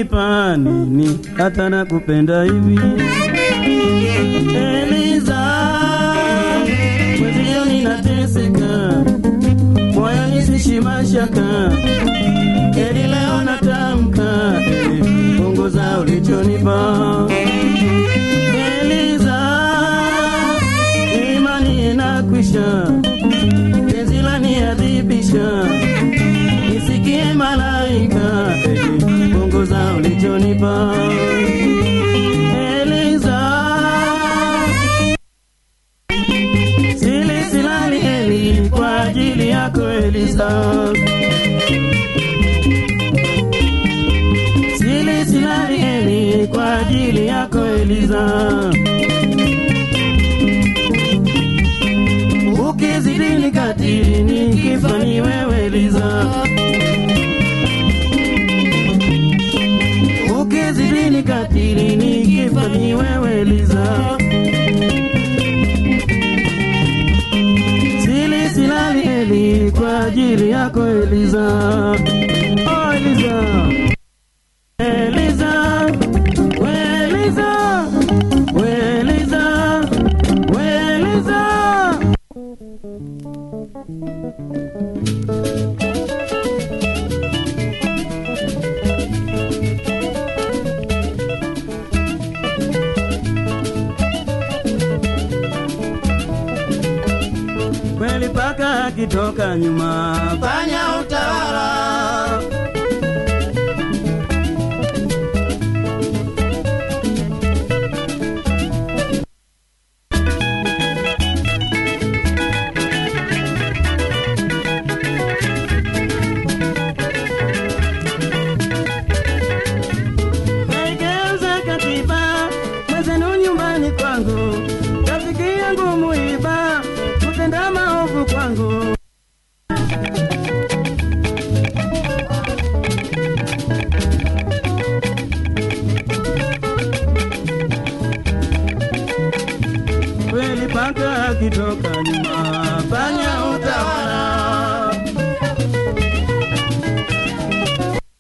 unanipa nini hata nakupenda hivi Eliza, mwenzio ninateseka, moyoni sishi mashaka, eli leo natamka, eh, punguza ulichonipa Eliza, imani inakwisha, penzi laniadhibisha, nisikie malaika, eh, punguza ulichonipa Eliza, sili silali Eli kwa ajili yako Eliza, sili silali Eli kwa ajili yako Eliza. Ukizidi nikatili nikifa ni wewe Eliza, ukizidi nikatili nikifa ni wewe Eliza. Sili silali Eli kwa ajili yako Eliza. Oh Eliza. Eliza. We Eliza. We Eliza. We Eliza. kweli paka akitoka nyuma fanya utawala Naigeuza katiba mwezenu nyumbani kwangu, rafiki yangu muiba kutenda maovu kwangu. Kweli paka akitoka nyuma, fanya utawala